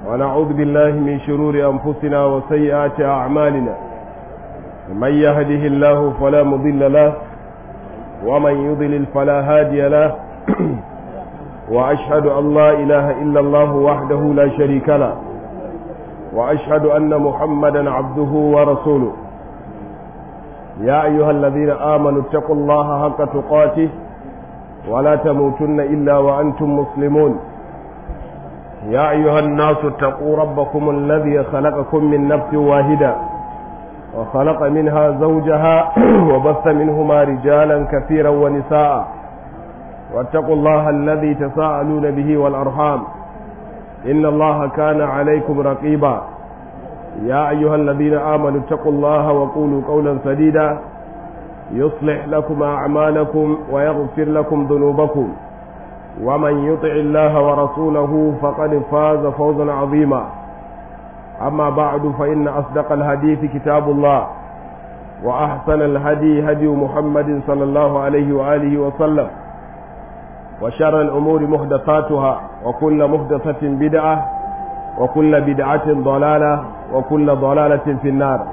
ونعوذ بالله من شرور أنفسنا وسيئات أعمالنا من يهده الله فلا مضل له ومن يضلل فلا هادي له وأشهد أن لا إله إلا الله وحده لا شريك له وأشهد أن محمدا عبده ورسوله يا أيها الذين آمنوا اتقوا الله حق تقاته ولا تموتن إلا وأنتم مسلمون يا أيها الناس اتقوا ربكم الذي خلقكم من نفس واحدة وخلق منها زوجها وبث منهما رجالا كثيرا ونساء واتقوا الله الذي تساءلون به والأرحام إن الله كان عليكم رقيبا يا أيها الذين آمنوا اتقوا الله وقولوا قولا سديدا يصلح لكم أعمالكم ويغفر لكم ذنوبكم ومن يطع الله ورسوله فقد فاز فوزا عظيما أما بعد فإن أصدق الحديث كتاب الله وأحسن الهدي هدي محمد صلى الله عليه وآله وسلم وشر الأمور محدثاتها وكل محدثة بدعة وكل بدعة ضلالة وكل ضلالة في النار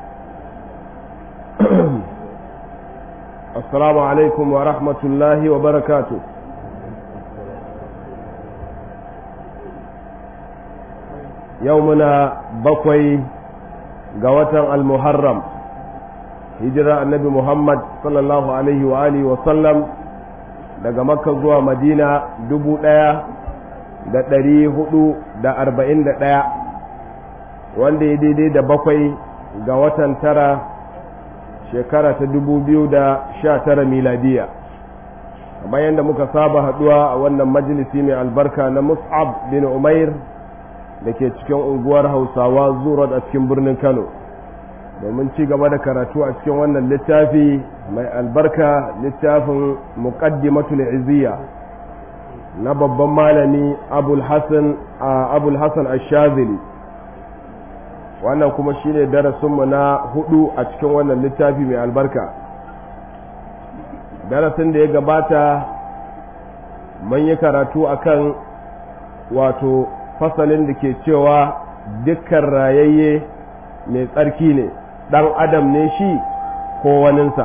السلام عليكم ورحمة الله وبركاته يومنا بقوي قوة المحرم هجرة النبي محمد صلى الله عليه وآله وسلم daga makka zuwa madina dubu ɗaya da ɗari hudu da arba'in da ɗaya wanda ya daidai da bakwai ga watan tara shekara ta dubu biyu da sha tara miladiya kamar yadda muka saba haɗuwa a wannan majalisi mai albarka na mus'ab bin umair da ke cikin unguwar hausawa zuwa a cikin birnin kano domin ci gaba da karatu a cikin wannan littafi mai albarka littafin muqaddimatul izziya na babban malami abul hasan abul hasan ash-shazili wannan kuma shine darasinmu na hudu a cikin wannan littafi mai albarka darasin da ya gabata mun yi karatu akan wato fasalin da ke cewa dukkan rayayye mai tsarki ne ɗan adam ne shi ko waninsa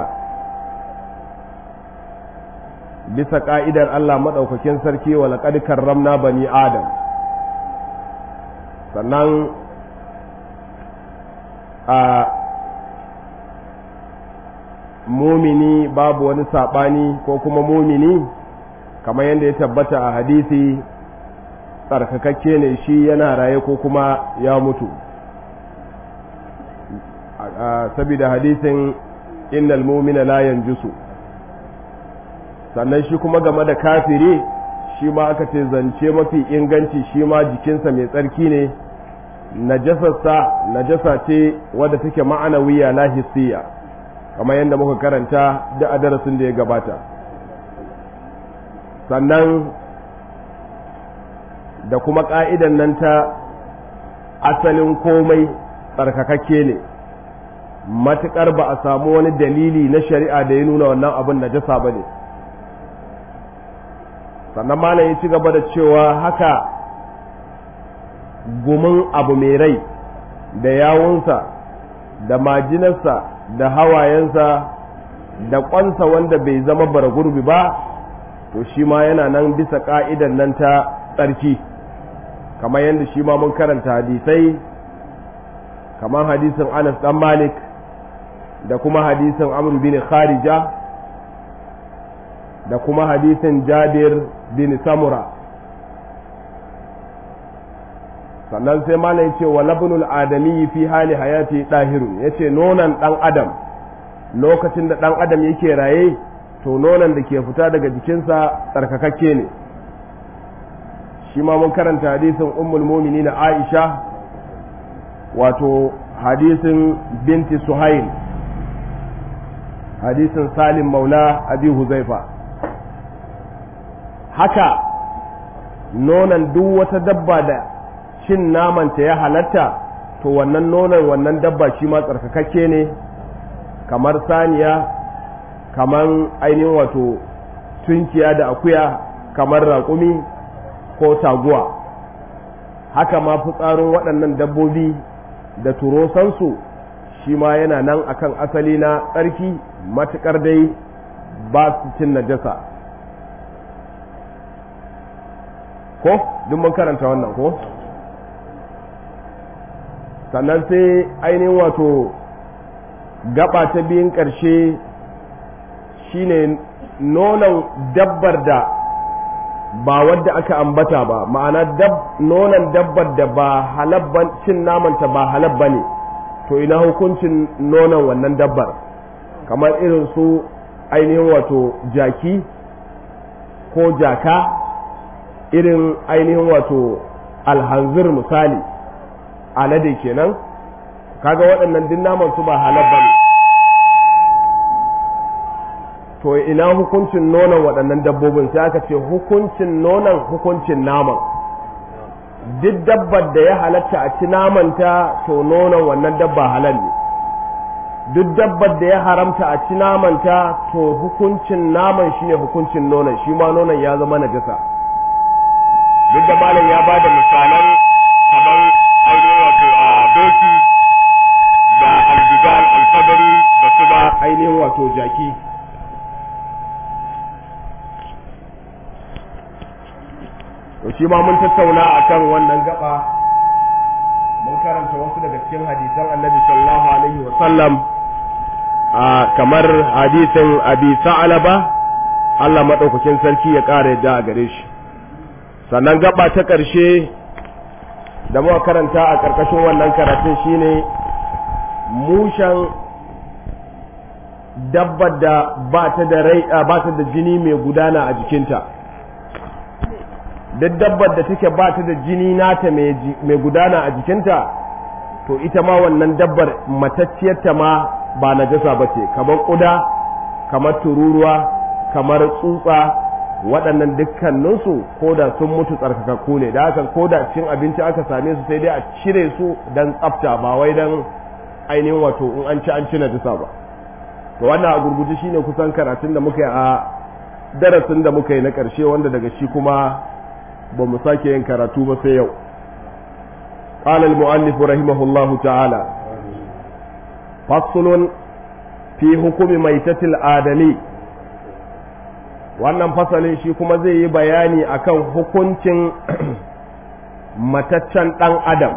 bisa ƙa'idar Allah maɗaukakin sarki wa laƙad karramna bani adam sannan a mumini babu wani saɓani ko kuma mumini kamar yadda ya tabbata a hadisi tsarkakakke ne shi yana raye ko kuma ya mutu saboda hadisin innal mumina la yanjusu sannan shi kuma game da kafiri shi ma aka ce zance mafi inganci shi ma jikinsa mai tsarki ne najasarsa najasa ce wadda take ma'anawiya la hissiya kamar yadda muka karanta da a darasin da ya gabata sannan da kuma ƙa'idan nan ta asalin komai tsarkakakke ne matuƙar ba a samu wani dalili na shari'a da ya nuna wannan abin najasa ba ne sannan malam ya ci gaba da cewa haka gumin abu mai rai da yawunsa da majinarsa da hawayensa da ƙwansa wanda bai zama bara gurbi ba to shi ma yana nan bisa ƙa'idan nan ta tsarki kamar yadda shi ma mun karanta hadisai kamar hadisin anas dan malik da kuma hadisin amr bin kharija da kuma hadisin jabir bin samura sannan sai mana ya ce wa labnul adami fi hali hayati ɗahirun ya ce nonon ɗan adam lokacin da ɗan adam yake raye to nonon da ke fita daga jikinsa tsarkakakke ne shi ma mun karanta hadisin ummul mumini na aisha wato hadisin binti suhail hadisin salim maula abi huzaifa haka nonon duk wata dabba da cin namanta ya halatta to wannan nonon wannan dabba shi ma tsarkakakke ne kamar saniya kamar ainihin wato tunkiya da akuya kamar raƙumi ko taguwa haka ma fitsarin waɗannan dabbobi da turosansu shi ma yana nan akan asali na tsarki matuƙar dai ba su cin najasa ko duk mun karanta wannan ko sannan sai ainihin wato gaba ta biyun ƙarshe shine nonon dabbar da ba wadda aka ambata ba ma'ana nonon dabbar da ba halabban cin namanta ba halabba ne to ina hukuncin nonon wannan dabbar kamar irin su ainihin wato jaki ko jaka irin ainihin wato alhanzir misali alade kenan kaga waɗannan duk naman su ba halabba ne to ina hukuncin nonon waɗannan dabbobin sai aka ce hukuncin nonon hukuncin naman duk dabbar da ya halatta a ci namanta to nonon wannan dabba halal ne duk dabbar da ya haramta a ci namanta to hukuncin naman shine hukuncin nonon shi ma nonon ya zama najasa duk da malam ya ba da misalan kamar ainihin wato a doki da aljigal alfadari da su da ainihin wato jaki to shi ma mun tattauna akan wannan gaba mun karanta wasu daga cikin hadisan annabi sallallahu alaihi wa sallam kamar hadisin abi sa'alaba Allah madaukakin sarki ya ƙara yadda a gare shi sannan gaba ta ƙarshe da muka karanta a ƙarƙashin wannan karatun shine mushen dabbar da ba ta da rai ba ta da jini mai gudana a jikinta duk dabbar da take ba ta da jini nata mai gudana a jikinta to ita ma wannan dabbar matacciyarta ma ba najasa ba ce kamar ƙuda kamar tururuwa kamar tsutsa waɗannan dukkaninsu ko da sun mutu tsarkakakku ne da haka ko da cin abinci aka same su sai dai a cire su don tsafta ba wai don ainihin wato in an ci an ci najasa ba to wannan a gurguje shine kusan karatun da muka yi a darasin da muka yi na ƙarshe wanda daga shi kuma ba mu sake yin karatu ba sai yau قال المؤلف رحمه الله تعالى فصل في حكم ميتة الآدمي wannan fasalin shi kuma zai yi bayani akan hukuncin mataccen ɗan adam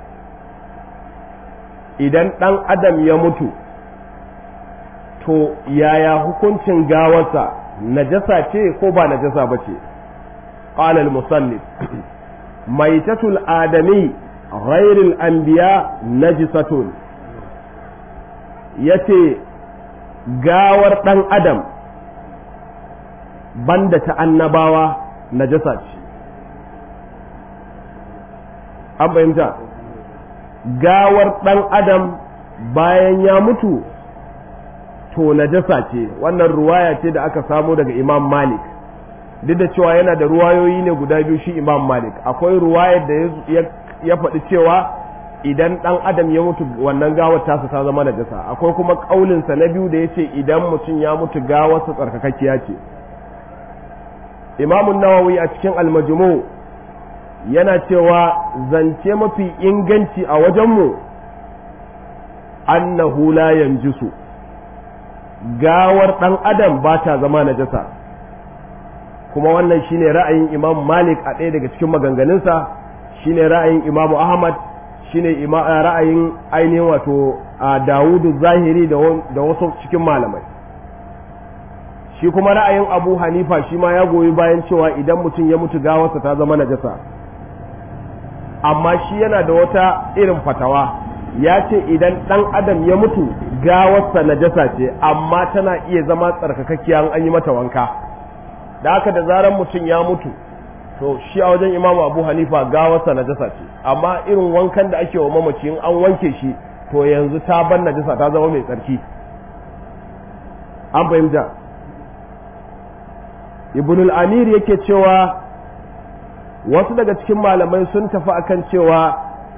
idan ɗan adam ya mutu to yaya hukuncin gawarsa najasa ce ko ba najasa ba ce قال المصنف ميتة الآدمي غير الأنبياء نجسة yace gawar ɗan adam banda ta annabawa najasa ce an fahimta gawar ɗan adam bayan ya mutu to najasa ce wannan ruwaya ce da aka samo daga imam malik duk da cewa yana da ruwayoyi ne guda biyu shi imam malik akwai ruwayar da ya faɗi cewa idan ɗan adam ya mutu wannan gawar tasa ta zama najasa akwai kuma ƙaulinsa na biyu da ya ce idan mutum ya mutu gawarsa tsarkakakkiya ce imamun nawawi a cikin almajmu yana cewa zance mafi inganci a wajenmu annahu la yanjisu gawar ɗan adam ba ta zama najasa kuma wannan shine ra'ayin imam malik a ɗaya daga cikin maganganunsa shine ra'ayin imamu ahmad shine ra'ayin ainihin wato dawudu zahiri da wasu cikin malamai shi kuma ra'ayin abu hanifa shi ma ya goyi bayan cewa idan mutum ya mutu gawarsa ta zama najasa amma shi yana da wata irin fatawa ya ce idan ɗan adam ya mutu gawarsa najasa ce amma tana iya zama tsarkakakkiya an yi mata wanka da haka da zaran mutum ya mutu to shi a wajen imamu abu hanifa gawarsa najasa ce amma irin wankan da ake wa mamaci in an wanke shi to yanzu ta ban najasa ta zama mai tsarki an fahimta ibn al-amir yake cewa wasu daga cikin malamai sun tafi akan cewa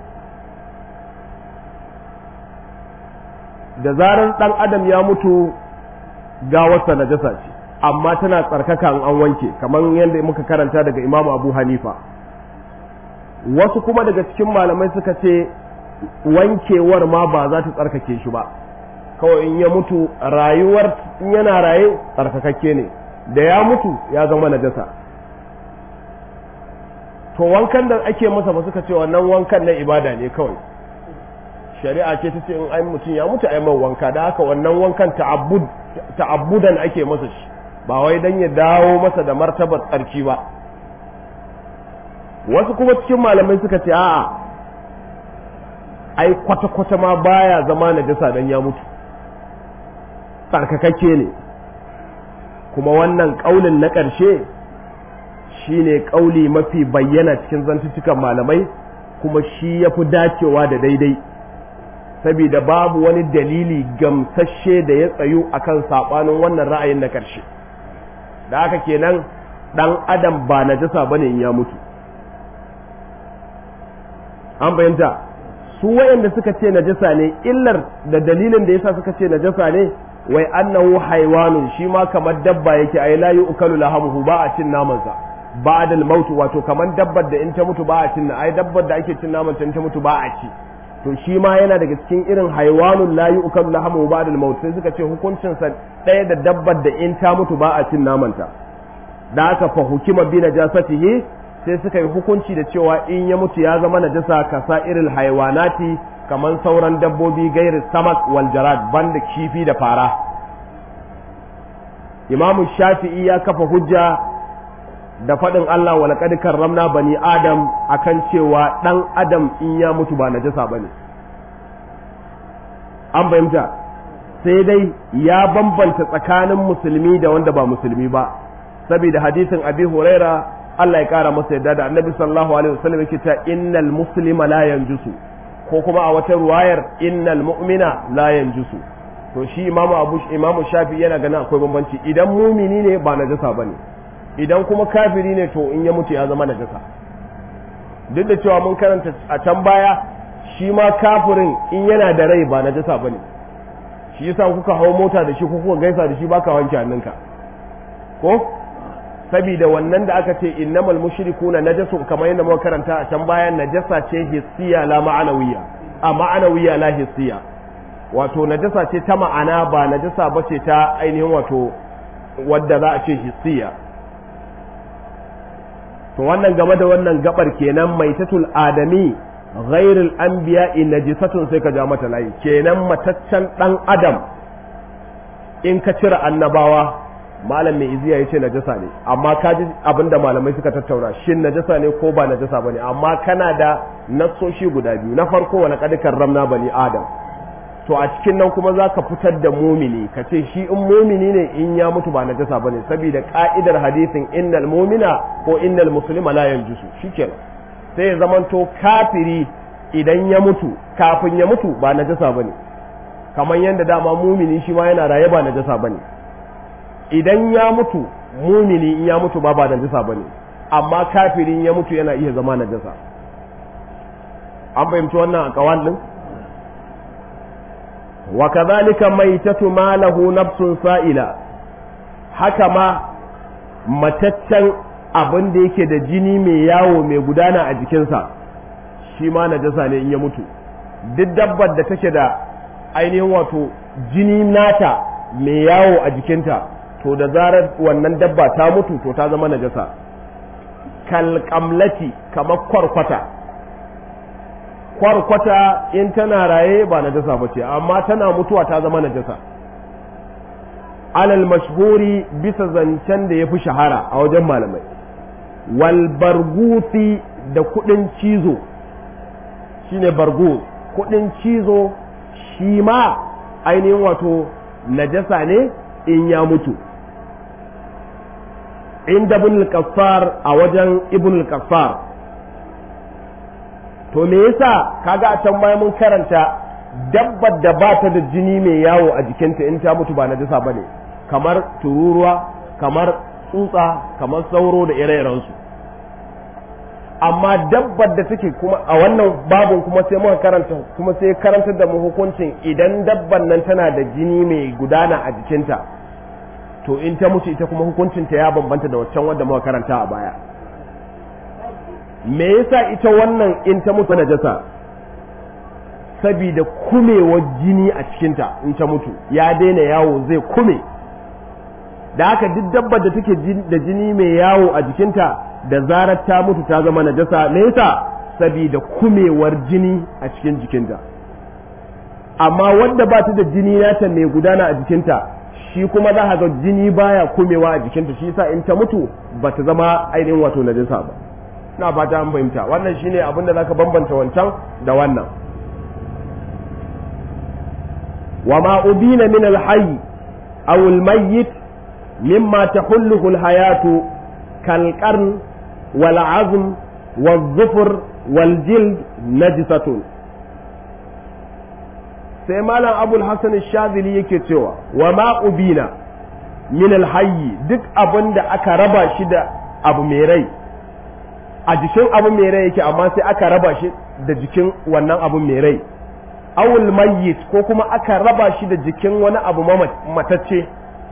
da zarar dan adam ya mutu gawarsa najasa ce amma tana tsarkaka an wanke kamar yadda muka karanta daga imamu abu hanifa wasu kuma daga cikin malamai suka ce wankewar ma ba za ta tsarkake shi ba kawai in ya mutu rayuwar in yana raye tsarkakakke ne da ya mutu ya zama najasa to wankan da ake masa ba suka ce wannan wankan na ibada ne kawai shari'a ce ta ce in ai mutum ya mutu ai wanka da haka wannan wankan ta'abbudan ake masa shi ba wai dan ya dawo masa da martabar tsarki ba wasu kuma cikin malamai suka ce a'a ai kwata-kwata ma baya zama najasa dan ya mutu tsarkakakke ne kuma wannan ƙaulin na ƙarshe shine ƙauli mafi bayyana cikin zantuttukan malamai kuma shi ya fi dacewa da daidai saboda babu wani dalili gamsashe da ya tsayu akan saɓanin wannan ra'ayin na ƙarshe da haka kenan ɗan adam ba najasa bane in ya mutu an bayanta su wayanda suka ce najasa ne illar da dalilin da yasa suka ce najasa ne wai annahu haiwanun shi ma kamar dabba yake ai la yu'kalu lahamuhu ba a cin namansa ba'da al-maut wato kamar dabbar da in ta mutu ba a cin ai dabbar da ake cin naman ta in ta mutu ba a ci to shi ma yana daga cikin irin haiwanun la yu'kalu lahamuhu ba'da al-maut sai suka ce hukuncin sa ɗaya da dabbar da in ta mutu ba a cin namanta da aka fa hukima bi najasatihi sai suka yi hukunci da cewa in ya mutu ya zama najasa kasa irin haiwanati kamar sauran dabbobi gairi samak wal jarad banda kifi da fara imamu shafi'i ya kafa hujja da faɗin Allah wa laqad karramna bani adam akan cewa ɗan adam in ya mutu ba najasa bane an fahimta sai dai ya bambanta tsakanin musulmi da wanda ba musulmi ba saboda hadisin abi huraira Allah ya kara masa yadda da annabi sallallahu alaihi wasallam yake cewa innal muslima la yanjusu ko kuma a wata ruwayar innal mu'mina la yanjusu to shi imamu abu imamu shafi yana ganin akwai bambanci idan mumini ne ba najasa bane idan kuma kafiri ne to in ya mutu ya zama najasa duk da cewa mun karanta a can baya shi ma kafirin in yana da rai ba najasa bane shi yasa kuka hau mota da shi ko kuka gaisa da shi baka wanke hannunka ko saboda wannan da aka ce innamal mushrikuna najasun kamar yadda muka karanta a can bayan najasa ce hissiya la ma'anawiya a ma'anawiya la hissiya wato najasa ce ta ma'ana ba najasa ba ce ta ainihin wato wadda za a ce hissiya to wannan game da wannan gabar kenan maitatul adami ghairul anbiya najisatun sai ka ja mata layi kenan mataccen dan adam in ka cire annabawa malam mai iziya ya ce najasa ne amma ka ji abinda malamai suka tattauna shin najasa ne ko ba najasa bane amma kana da nassoshi guda biyu na farko wani kadikar ramna bani adam to a cikin nan kuma za ka fitar da mumini ka ce shi in mumini ne in ya mutu ba najasa bane saboda ka'idar hadisin innal mumina ko innal muslima la yanjusu shikenan sai ya zamanto kafiri idan ya mutu kafin ya mutu ba najasa bane kamar yadda dama mumini shi ma yana raye ba najasa bane idan ya mutu mumini in ya mutu ba ba najasa bane amma kafirin ya mutu yana iya zama najasa an fahimci wannan a kawan din wa kadhalika maitatu ma lahu nafsun sa'ila haka ma mataccen abin da yake da jini mai yawo mai gudana a jikinsa shi ma najasa ne in ya mutu duk dabbar da take da ainihin wato jini nata mai yawo a jikinta to da zarar wannan dabba ta mutu to ta zama najasa kalkamlati kamar kwarkwata kwarkwata in tana raye ba najasa ba ce amma tana mutuwa ta zama najasa alal mashhuri bisa zancen da ya fi shahara a wajen malamai wal bargusi da kudin cizo shine bargus kudin cizo shi ma ainihin wato najasa ne in ya mutu inda ibn al a wajen ibn al to me yasa kaga a can bayan mun karanta dabbar da ba ta da jini mai yawo a jikinta in ta mutu ba najasa bane kamar tururuwa kamar tsutsa kamar sauro da ire-irensu amma dabbar da take kuma a wannan babin kuma sai muka karanta kuma sai karantar da mu hukuncin idan dabban nan tana da jini mai gudana a jikinta to in ta mutu ita kuma hukuncinta ya bambanta da waccan wadda muka karanta a baya me yasa ita wannan in ta mutu najasa sabida kumewar jini a cikinta in ta mutu ya daina yawo zai kume da haka duk dabbar da take da jini mai yawo a jikinta da zarar ta mutu ta zama najasa me yasa sabida kumewar jini a cikin jikinta amma wanda ba ta da jini nata mai gudana a jikinta shi kuma za ga jini baya kumewa a jikinta shi yasa in ta mutu ba ta zama ainihin wato najasa ba ina fata an fahimta wannan shine abin da zaka bambanta wancan da wannan wa ma ubina min al-hayy aw al-mayyit mimma tahulluhu al-hayatu kal qarn wal azm wal zufur wal jild najisatun sai malam abul hasan shazili yake cewa wa ma ubina min al-hayy duk abin da aka raba shi da abu mai rai a jikin abu mai rai yake amma sai aka raba shi da jikin wannan abu mai rai awul mayyit ko kuma aka raba shi da jikin wani abu matacce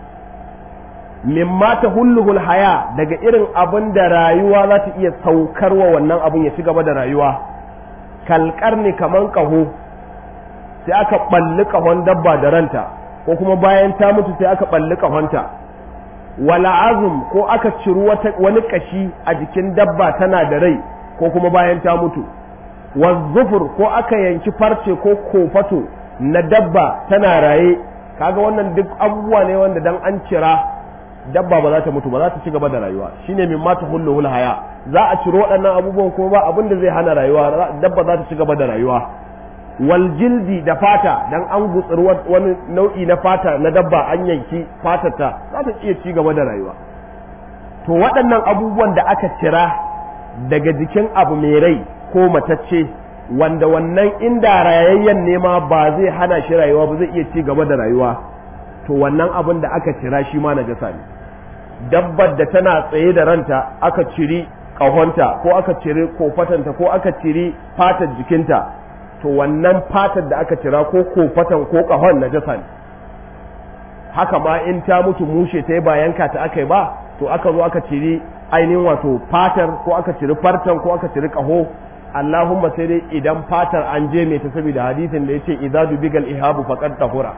mimma ta hulluhul haya daga irin abin da rayuwa za ta iya saukarwa wannan abun ya ci gaba da rayuwa kalkar ne kaman kaho sai aka balli kahon dabba da ranta ko kuma bayan ta mutu sai aka balli kahonta wala azum ko aka ciri wani kashi a jikin dabba tana da rai ko kuma bayan ta mutu wazzufur ko aka yanki farce ko kofato na dabba tana raye kaga wannan duk abubuwa ne wanda dan an cira dabba ba za ta mutu ba za ta ci gaba da rayuwa shine min mata hulluhul haya za a ciro waɗannan abubuwan kuma ba abin da zai hana rayuwa dabba za ta ci gaba da rayuwa wal jildi da fata dan an gutsuri wani nau'i na fata na dabba an yanki fatarta za ta iya ci gaba da rayuwa to waɗannan abubuwan da aka cira daga jikin abu mai rai ko matacce wanda wannan inda rayayyen nema ba zai hana shi rayuwa ba zai iya ci gaba da rayuwa to wannan abin da aka cira shi ma najasa ne dabbar da tana tsaye da ranta aka ciri ƙahonta ko aka ciri kofatanta ko aka ciri fatar jikinta to wannan fatar da aka cira ko kofatan ko ƙahon najasa ne haka ma in ta mutu mushe ta yi ba yanka ta aka yi ba to aka zo aka ciri ainihin wato fatar ko aka ciri fartan ko aka ciri ƙaho Allahumma sai dai idan fatar an je mai ta saboda hadisin da yace idza dubigal ihabu faqad tahura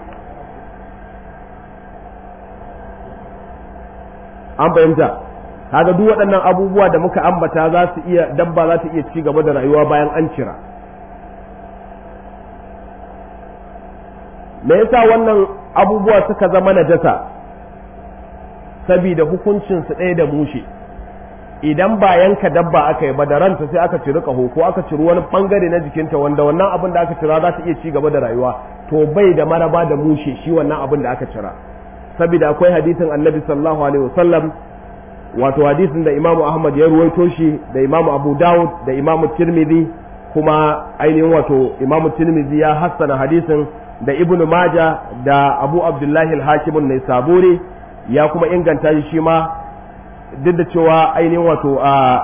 an fahimta kaga duk waɗannan abubuwa da muka ambata za su iya dabba za ta iya ci gaba da rayuwa bayan an cira me yasa wannan abubuwa suka zama najasa saboda hukuncin su ɗaya da mushe idan ba yanka dabba aka yi ba da ranta sai aka ciri ƙaho ko aka ciri wani bangare na jikinta wanda wannan abin da aka cira za ta iya ci gaba da rayuwa to bai da maraba da mushe shi wannan abin da aka cira saboda akwai hadisin annabi sallallahu alaihi wasallam wato hadisin da imamu ahmad ya ruwaito shi da imamu abu dawud da imamu tirmidhi kuma ainihin wato imamu tirmidhi ya hassana hadisin da ibnu maja da abu abdullahi al-hakimun ne saburi ya kuma inganta shi shi ma duk da cewa ainihin wato a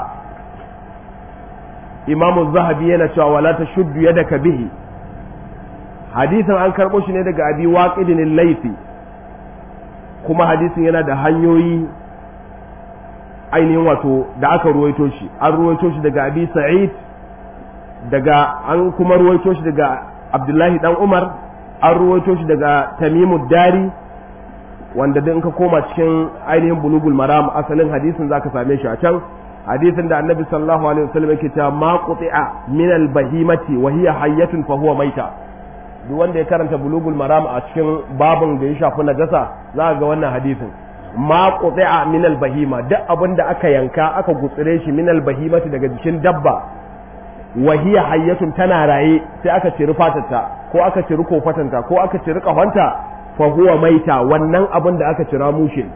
imamu zahabi yana cewa wala ta shuddu yadaka bihi hadisin an karɓo shi ne daga abi waqidin laifi kuma hadisin yana da hanyoyi ainihin wato da aka ruwaito shi an ruwaito shi daga abi sa'id daga an kuma ruwaito shi daga abdullahi dan umar an ruwaito shi daga tamimu dari wanda in ka koma cikin ainihin bulugul maram asalin hadisin zaka same shi a can hadisin da annabi sallallahu alaihi wasallam yake cewa ma quti'a min al bahimati wa hiya hayyatun fa huwa maita duk wanda ya karanta bulugul maram a cikin babin da ya shafi najasa za ga wannan hadisin ma quti'a min al bahima duk abin da aka yanka aka gutsire shi min al bahimati daga jikin dabba wa hiya hayyatun tana raye sai aka ciri fatarta ko aka ciri kofatanta ko aka ciri kahonta fa huwa maita wannan abin da aka cira mushin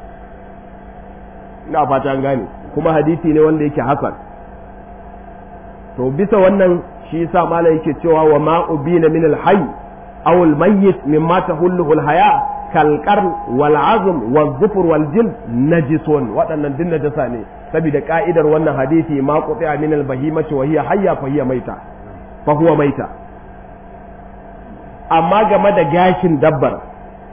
ina fata an gane kuma hadisi ne wanda yake hasan to bisa wannan shi yasa malai yake cewa wa ma ubina min al-hayy aw al-mayyit mimma tahulluhu al-haya kal qarn wal azm wal zufur wal jild najisun waɗannan din najasa ne saboda ka'idar wannan hadisi ma quti'a min al-bahimati wa hiya hayya fa hiya maita fa huwa maita amma game da gashin dabbar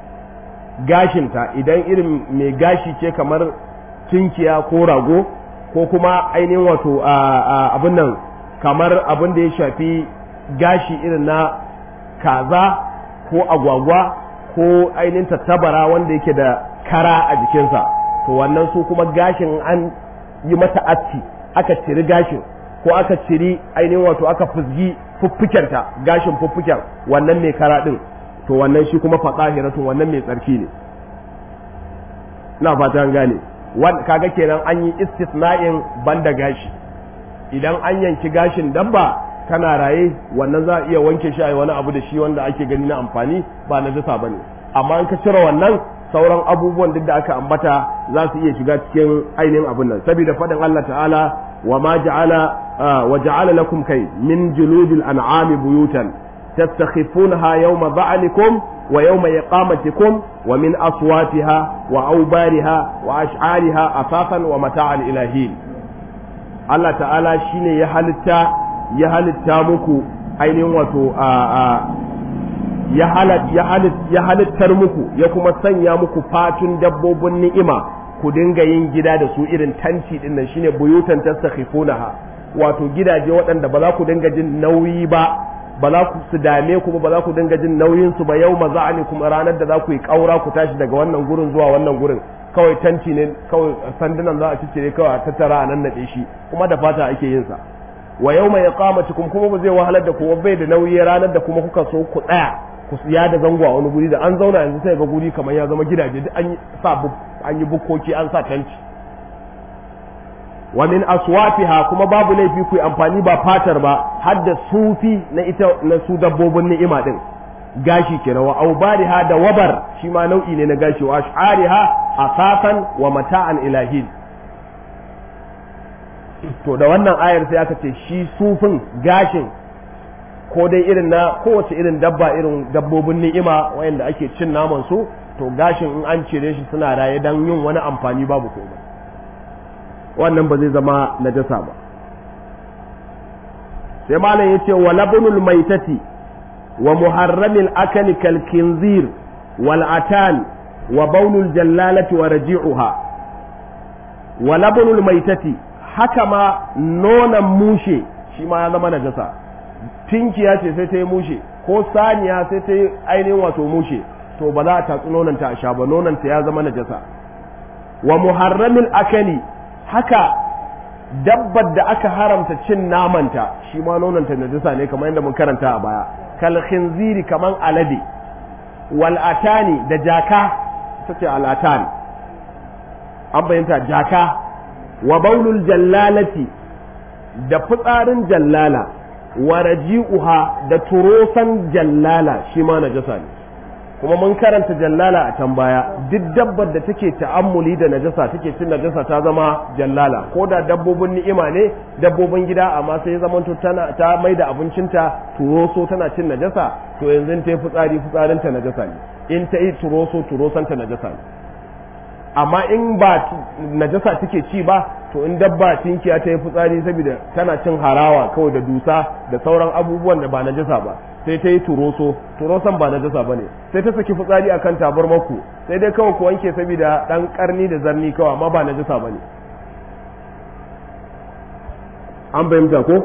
gashinta idan irin mai gashi ce kamar tunkiya ko rago ko kuma ainihin wato abin nan kamar abin da ya shafi gashi irin na kaza ko agwagwa ko ainihin tattabara wanda yake da kara a jikinsa to wannan su kuma gashin an yi mata aski aka ciri gashin ko aka ciri ainihin wato aka fuzgi fuffukenta gashin fuffuken wannan mai kara din to wannan shi kuma fatsahiratun wannan mai tsarki ne ina fata an gane kaga kenan an yi istisna'in banda gashi idan an yanki gashin dabba kana raye wannan za a iya wanke shi a wani abu da shi wanda ake gani na amfani ba na jasa bane amma in ka cire wannan sauran abubuwan duk da aka ambata za su iya shiga cikin ainihin abin nan saboda faɗin Allah ta'ala wa ma ja'ala wa ja'ala lakum kai min juludil an'ami buyutan tastakhifunaha yawma ba'alikum wa yawma iqamatikum wa min aswatiha wa awbariha wa ash'ariha asasan wa mata'an ilahin Allah ta'ala shine ya halitta ya halitta muku ainihin wato ya halittar muku ya kuma sanya muku fatun dabbobin ni'ima ku dinga yin gida da su irin tanti din nan shine buyutan tastakhifunaha wato gidaje waɗanda ba za ku dinga jin nauyi ba ba za ku su dame ku ba za ku dinga jin nauyin su ba yau maza'ani kuma ranar da za ku yi kaura ku tashi daga wannan gurin zuwa wannan gurin kawai tanti ne kawai sandunan za a ciccire kawai a tattara a nan naɗe shi kuma da fata ake yin sa wa yau mai iqamatikum kuma ba zai wahalar da ku bai da nauyi ranar da kuma kuka so ku tsaya ku ya da zango a wani guri da an zauna yanzu sai ga guri kamar ya zama gidaje duk an sa an yi bukkoki an sa tanti wa min aswafiha kuma babu laifi ku amfani ba fatar ba har da sufi na ita na su dabbobin ni'ima din gashi kenan wa aubariha da wabar shi ma nau'i ne na gashi wa ash'ariha asasan wa mata'an ilahin to da wannan ayar sai aka ce shi sufin gashin ko dai irin na kowace irin dabba irin dabbobin ni'ima wayanda ake cin naman su to gashin in an cire shi suna raye dan yin wani amfani babu komai wannan ba zai zama najasa ba sai malam yace wa labnul maitati wa muharramil akali kal kinzir wal atan wa baulul jallalati wa raji'uha wa labnul maitati haka ma nonon mushe shi ma ya zama najasa tinkiya ce sai ta yi mushe ko saniya sai ta yi ainihin wato mushe to ba za a tatsi nonanta a sha ba nonanta ya zama najasa wa muharramin akali haka dabbar da aka haramta cin namanta shi ma nonanta najasa ne kamar yadda mun karanta a baya kal khinziri kaman alade wal atani da jaka tace al atani an bayyanta jaka wa baulul jallalati da fitsarin jallala wa raji'uha da turosan jallala shi ma najasa ne kuma mun karanta jallala a can baya duk dabbar da take ta'ammuli da najasa take cin najasa ta zama jallala ko da dabbobin ni'ima ne dabbobin gida amma sai ya zama tana ta mai da abincinta turoso tana cin najasa to yanzu ta yi fitsari fitsarinta najasa ne in ta yi turoso turosanta najasa ne amma in ba najasa take ci ba to in dabba tinkiya ta yi fitsari saboda tana cin harawa kawai da dusa da sauran abubuwan da ba najasa ba sai ta yi turoso turoson ba najasa ba ne sai ta saki fitsari akan tabar maku sai dai kawai ku wanke saboda dan karni da zarni kawai amma ba najasa ba ne an fahimta ko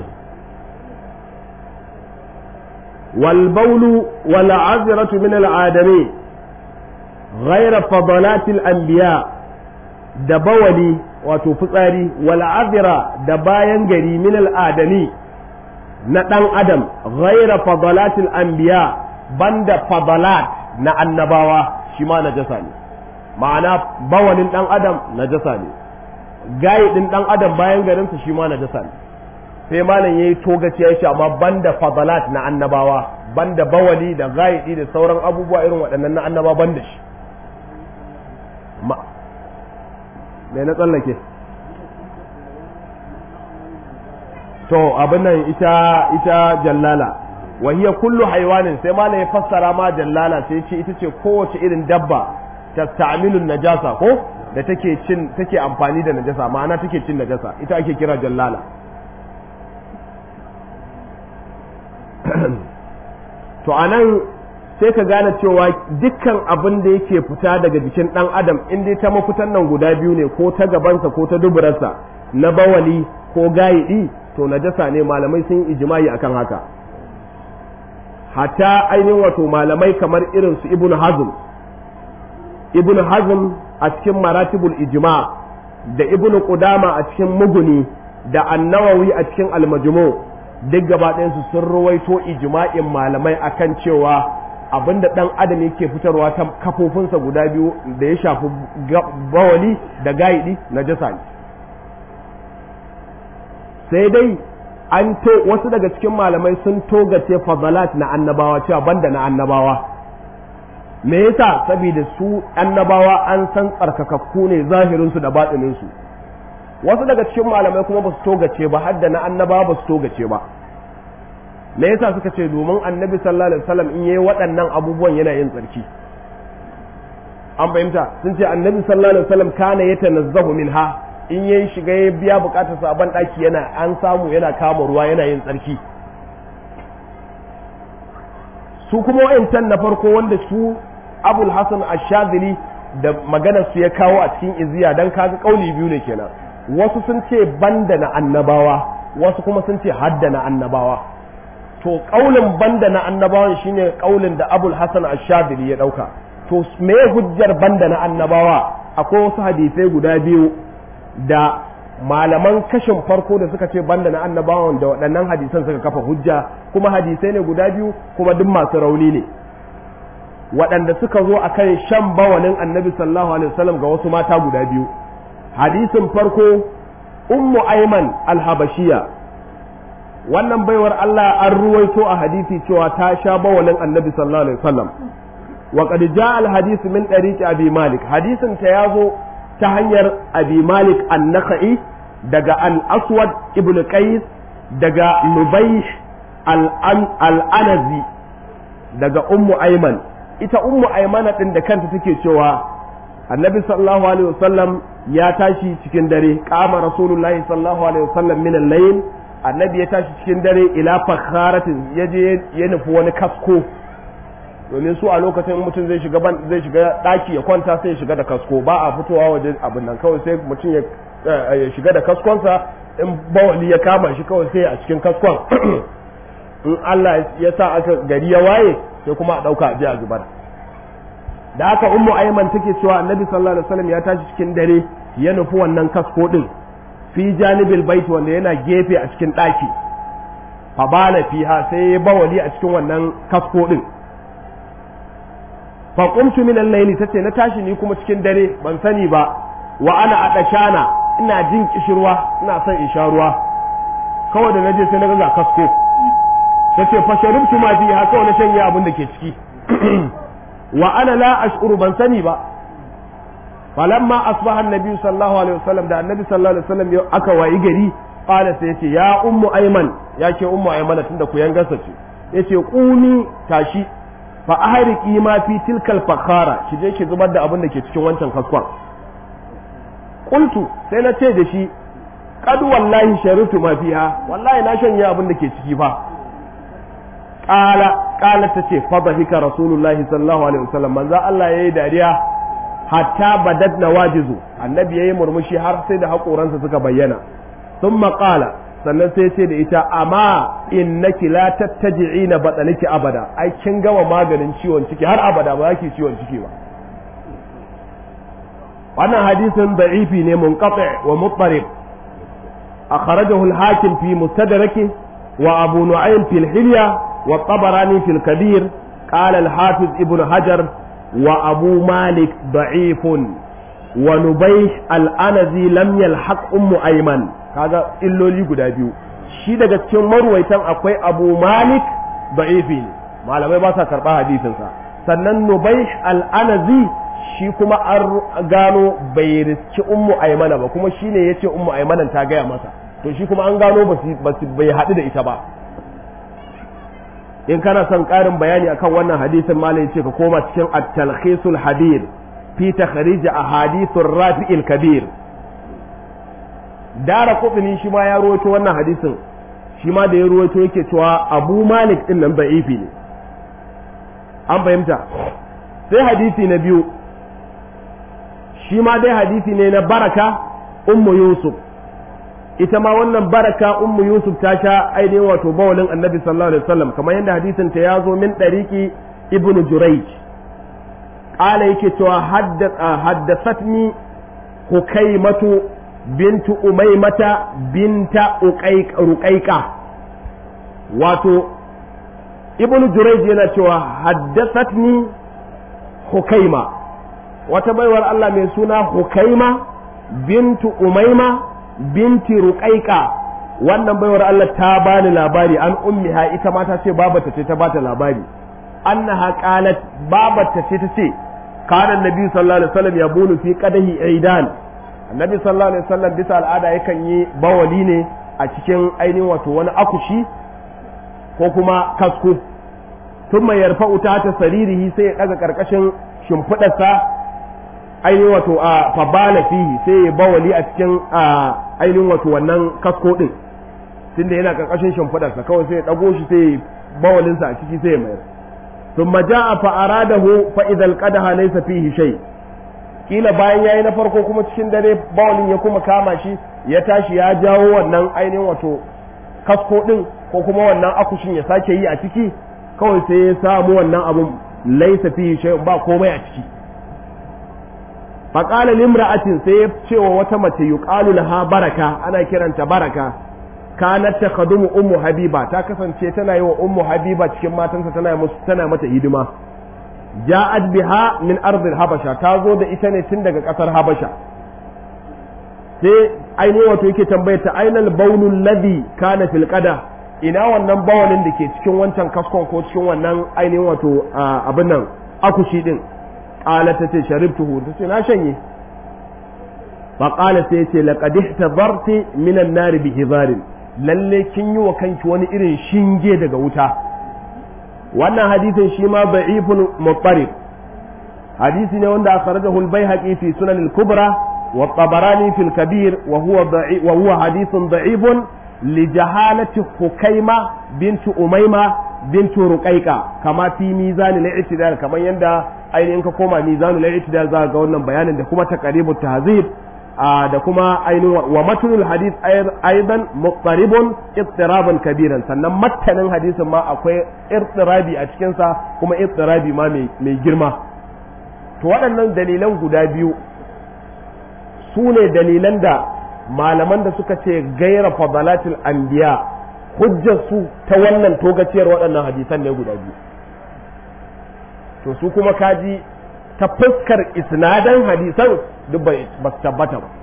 wal baulu wal azratu min al adami غير فضلات الأنبياء da bawali wato fitsari wal'azira da bayan gari min al'adami na ɗan adam ghaira fadalatil anbiya banda fadalat na annabawa shi ma najasa ne ma'ana bawalin ɗan adam najasa ne gayi ɗin ɗan adam bayan garinsa shi ma najasa ne sai malam yayi togaci ya shi amma banda fadalat na annabawa banda bawali da gayi da sauran abubuwa irin waɗannan na annaba banda shi mai na tsallake to abin nan ita ita jallala wa hiya kullu haiwanin sai malam ya fassara ma jallala sai ce ita ce kowace irin dabba tasta'milun najasa ko da take cin take amfani da najasa ma'ana take cin najasa ita ake kira jallala to anan sai ka gane cewa dukkan abin da yake fita daga jikin ɗan adam in dai ta mafitan nan guda biyu ne ko ta gabansa ko ta duburarsa na bawali ko gayiɗi to najasa ne malamai sun yi ijimai akan haka hatta ainihin wato malamai kamar irin su ibn hazm ibn hazm a cikin maratibul ijma da ibn qudama a cikin muguni da annawawi a cikin almajmu duk gaba su sun ruwaito ijma'in malamai akan cewa abinda dan adam yake fitarwa ta kafofinsa guda biyu da ya shafi bawali da gaidi na jasa ne sai dai an to wasu daga cikin malamai sun togace fadalat na annabawa cewa banda na annabawa me yasa saboda su annabawa an san tsarkakakku ne zahirinsu da baɗininsu wasu daga cikin malamai kuma ba su togace ba har da na annabawa ba su togace ba me yasa suka ce domin annabi sallallahu alaihi wasallam in yayi waɗannan abubuwan yana yin tsarki an fahimta sun ce annabi sallallahu alaihi wasallam kana yatanazzahu minha in yayi shiga ya biya bukatar sa ban daki yana an samu yana kama ruwa yana yin tsarki su kuma wayancan na farko wanda su abul hasan ash-shadhili da maganar su ya kawo a cikin iziya dan kaga kauli biyu ne kenan wasu sun ce banda na annabawa wasu kuma sun ce hadda na annabawa to kaulin banda na annabawan shine kaulin da abul hasan ash-shadhili ya dauka to me hujjar banda na annabawa akwai wasu hadisai guda biyu da malaman kashin farko da suka ce banda na annabawan da waɗannan hadisan suka kafa hujja kuma hadisai ne guda biyu kuma duk masu rauni ne waɗanda suka zo a kan shan bawalin annabi sallallahu alaihi wasallam ga wasu mata guda biyu hadisin farko ummu aiman alhabashiya wannan baiwar Allah an ruwaito a hadisi cewa ta sha bawalin annabi sallallahu alaihi wasallam wa qad jaa al hadith min tariqi abi malik hadisin ta yazo ta hanyar abi malik an-nakhai daga al-aswad ibn qais daga nubayh al-anazi daga ummu ayman ita ummu aymana din da kanta take cewa annabi sallallahu alaihi wasallam ya tashi cikin dare qama rasulullahi sallallahu alaihi wasallam min al-layl annabi ya tashi cikin dare ila fakharatin yaje ya nufi wani kasko domin su a lokacin mutum zai shiga ban zai shiga daki ya kwanta sai ya shiga da kasko ba a fitowa waje abin nan kawai sai mutum ya shiga da kaskonsa in bawali ya kama shi kawai sai a cikin kaskon in Allah ya sa aka gari ya waye sai kuma a dauka a a zubar da haka ummu ayman take cewa annabi sallallahu alaihi wasallam ya tashi cikin dare ya nufi wannan kasko din fi janibil bait wanda yana gefe a cikin daki fa bala fiha sai ya bawali a cikin wannan kasko din fa qumtu min al-layli tace na tashi ni kuma cikin dare ban sani ba wa ana adashana ina jin kishirwa ina son in sha ruwa kawai da naje sai na ga kasko tace fa sharibtu ma fiha kawai na shanye abin da ke ciki wa ana la ash'uru ban sani ba falamma asbaha annabi sallallahu alaihi wasallam da annabi sallallahu alaihi wasallam aka wayi gari qala sai yace ya ummu ayman yake ummu ayman tunda ku yangarsa ce yace qumi tashi fa ahriki ma fi tilkal fakhara ki je ki zubar da abin da ke cikin wancan kaskon qultu sai na ce da shi qad wallahi sharitu ma fiha wallahi na shanye abin da ke ciki fa qala qala tace fa bahika rasulullahi sallallahu alaihi wasallam manzo Allah yayi dariya hatta badat nawajizu annabi yayi murmushi har sai da haƙoransa suka bayyana thumma qala sannan sai ce da ita amma innaki la tattaji'ina badaniki abada ai kin gama maganin ciwon ciki har abada ba yake ciwon ciki ba wannan hadisin da'ifi ne munqati wa muttarib akhrajahu al-hakim fi mustadraki wa abu nu'aym fi al-hilya wa tabarani fi al-kabir qala al-hafiz ibn hajar wa abu malik da'ifun wa nubayh al-anazi lam yalhaq ummu ayman kaga illoli guda biyu shi daga cikin marwaitan akwai abu malik da'ifi ne malamai ba sa karɓa hadisinsa sannan nubai al'anazi shi kuma an gano bai riski ummu aimana ba kuma shine ya ce ummu aimanan ta gaya masa to shi kuma an gano bai haɗu da ita ba in kana son ƙarin bayani akan wannan hadisin malam ce ka koma cikin at-talkhisul hadir fi takhrij ahadithur rafi'il kabir dara kutuni shi ma ya ruwaito wannan hadisin shi ma da ya ruwaito yake cewa abu malik din nan da'ifi ne an fahimta sai hadisi na biyu shi ma dai hadisi ne na baraka ummu yusuf ita ma wannan baraka ummu yusuf ta sha ainihin wato bawalin annabi sallallahu alaihi wasallam kamar yadda hadisin ta ya zo min ɗariki ibnu jurayj qala yake cewa haddathatni hukaimatu bintu umaymata binta ruqaiqa wato ibnu jurayj yana cewa haddathatni hukaima wata baiwar Allah mai suna hukaima bintu umaima binti ruqaiqa wannan baiwar Allah ta bani labari an ummiha ita ma ta ce babata ce ta bata labari annaha qalat babata ce ta ce kana annabi sallallahu alaihi wasallam yabulu fi qadahi aidan annabi sallallahu alaihi wasallam bisa al'ada yakan yi bawali ne a cikin ainihin wato wani akushi ko kuma kasko thumma yarfa'u ta saririhi sai ya daga karkashin shimfidarsa ainihin wato a fabala fihi sai ya bawali a cikin ainihin wato wannan kasko din tunda yana karkashin shimfidarsa kawai sai ya dago shi sai ya bawalinsa a ciki sai ya mayar thumma ja'a fa aradahu fa idhal qadaha laysa fihi shay kila bayan yayi na farko kuma cikin dare bawalin ya kuma kama shi ya tashi ya jawo wannan ainihin wato kasko din ko kuma wannan akushin ya sake yi a ciki kawai sai ya samu wannan abun laysa fihi shay ba komai a ciki faƙala limra'atin sai ya cewa wata mace yuqalu laha baraka ana kiranta baraka kanat takhadumu ummu habiba ta kasance tana yi wa ummu habiba cikin matansa tana musu tana mata hidima ja'at biha min ardil habasha ta zo da ita ne tun daga ƙasar habasha sai ainihin wato yake tambayar ta ainal baulul ladhi kana fil qada ina wannan bawalin da ke cikin wancan kaskon ko cikin wannan ainihin wato abin nan akushi din qala ta ce sharibtuhu ta ce na shanye fa qala sai ce laqad ihtadarti min an-nar bi hizarin lalle kin yi wa kanki wani irin shinge daga wuta wannan hadisin shi ma da'ifun muttarib hadisi ne wanda akhrajahu al-baihaqi fi sunan al-kubra wa tabarani fi al-kabir wa huwa da'if wa huwa hadithun da'ifun li jahalati hukaima bintu umayma bintu ruqaiqa kama fi mizan al-i'tidal kamar yanda ainihin ka koma mizanul i'tidal za ga wannan bayanin da kuma taqribut tahzib da kuma ainihin wa matnul hadith aidan muqtaribun ittiraban kabiran sannan mattanin hadisin ma akwai ittirabi a cikin sa kuma ittirabi ma mai girma to waɗannan dalilan guda biyu su ne dalilan da malaman da suka ce gaira fadalatul anbiya hujjar su ta wannan togaciyar waɗannan hadisan ne guda biyu to su kuma kaji ta fuskar isnadan hadisan duk ba su tabbata ba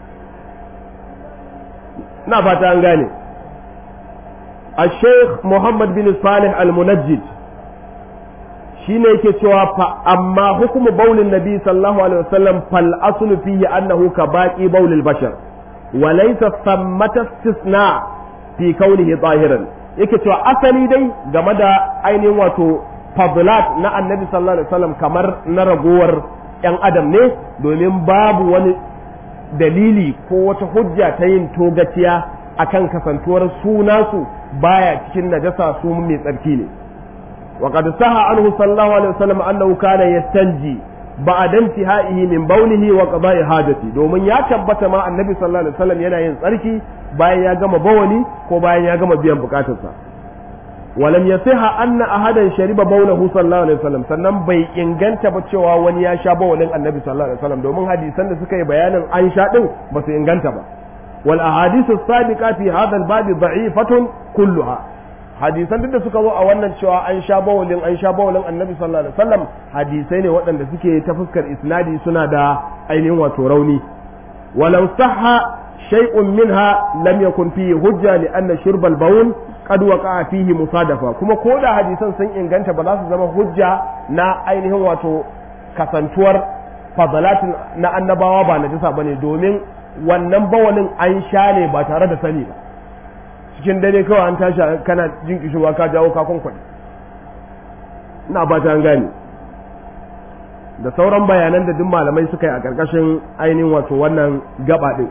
na fata an gane a sheikh muhammad bin salih al-munajjid shi ne yake cewa fa amma hukumu baulin nabi sallallahu alaihi wasallam fal aslu fihi annahu ka baqi baulil bashar wa laysa thammata istisna fi kaunihi zahiran yake cewa asali dai game da ainihin wato fadlat na annabi sallallahu alaihi wasallam kamar na ragowar ‘yan adam ne domin babu wani dalili ko wata hujja ta yin togaciya akan kasantuwar sunasu baya cikin najasa su mai tsarki ne wa qad saha anhu sallallahu alaihi wasallam annahu kana yastanji ba'da intihaihi min bawlihi wa qada'i hajati domin ya tabbata ma annabi sallallahu alaihi wasallam yana yin tsarki bayan ya gama bawali ko bayan ya gama biyan bukatarsa ولم يصح أن أحدا شرب بوله صلى الله عليه وسلم sannan bai inganta ba cewa wani ya sha bawalin annabi sallallahu alaihi wasallam domin hadisan da suka yi bayanin an sha din ba su inganta ba wal ahadithu sabiqa fi hadha al bab da'ifatun kulluha hadisan duk da suka zo a wannan cewa an sha bawalin an sha bawalin annabi sallallahu alaihi wasallam hadisai ne waɗanda suke ta fuskar isnadi suna da ainihin wato rauni walau sahha shay'un minha lam yakun fihi hujja li anna shurb al bawl qad waqa'a fihi musadafa kuma ko da hadisan sun inganta ba za su zama hujja na ainihin wato kasantuwar fadalatin na annabawa ba na jisa bane domin wannan bawalin an sha ne ba tare da sani ba cikin dare kawai an tashi kana jin kishirwa ka jawo ka kwankwaɗe ina ba ta gane da sauran bayanan da duk malamai suka yi a ƙarƙashin ainihin wato wannan gaba ɗin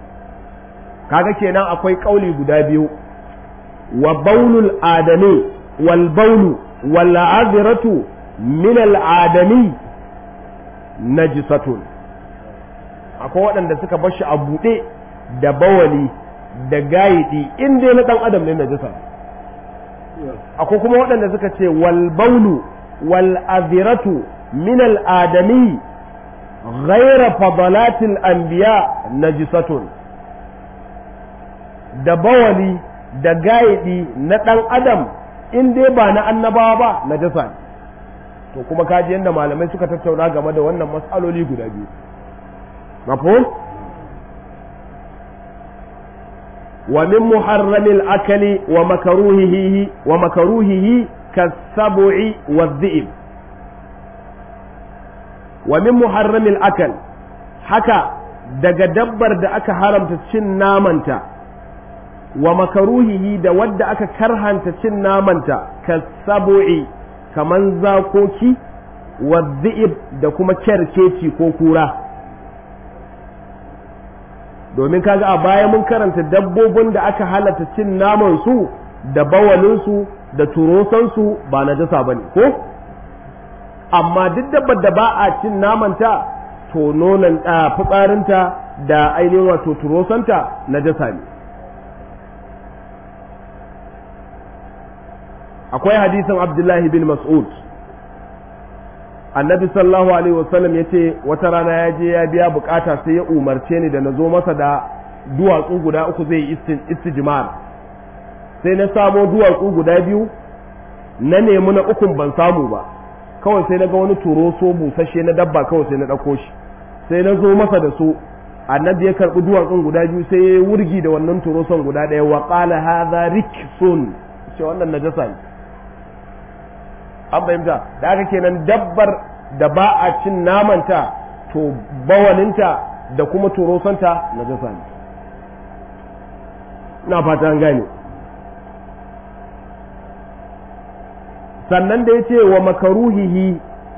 kaga kenan akwai kauli guda biyu wa baulul adami wal baulu wal azratu min al adami najisatun akwai waɗanda suka bar shi a buɗe da bawali da gayidi in dai na ɗan adam ne najisa akwai kuma waɗanda suka ce wal baulu wal aziratu min al adami ghaira fadalatil anbiya najisatun da bawali da gayidi na ɗan adam in dai ba na annabawa ba najasa ne to kuma kaji yadda malamai suka tattauna game da wannan matsaloli guda biyu mafhum wa min muharramil akali wa makaruhihi wa makaruhihi kasab'i wa dhi'b wa min muharramil akal haka daga dabbar da aka haramta cin namanta wa makaruhihi da wadda aka karhanta cin namanta kasab'i kaman zakoki wa dhi'b da kuma kyarkeci ko kura domin kaga a baya mun karanta dabbobin da aka halatta cin naman su da bawalinsu da turosansu ba na jasa ba ne ko amma duk dabbar da ba a cin namanta to nonon fitsarinta da ainihin wato turosanta na jasa ne akwai hadisin abdullahi bin mas'ud annabi sallallahu alaihi wasallam ya ce wata rana ya je ya biya bukata sai ya umarce ni da na zo masa da duwatsu guda uku zai yi istijmar sai na samo duwatsu guda biyu na nemi na ukun ban samu ba kawai sai na ga wani turoso busasshe na dabba kawai sai na ɗauko shi sai na zo masa da su annabi ya karɓi duwatsun guda biyu sai ya wurgi da wannan turoson guda ɗaya wa qala hadha riksun ce wannan najasa ne an fahimta da aka kenan dabbar da ba a cin namanta to bawalinta da kuma turosanta na jasa ne na fata an gane sannan da ya ce wa makaruhihi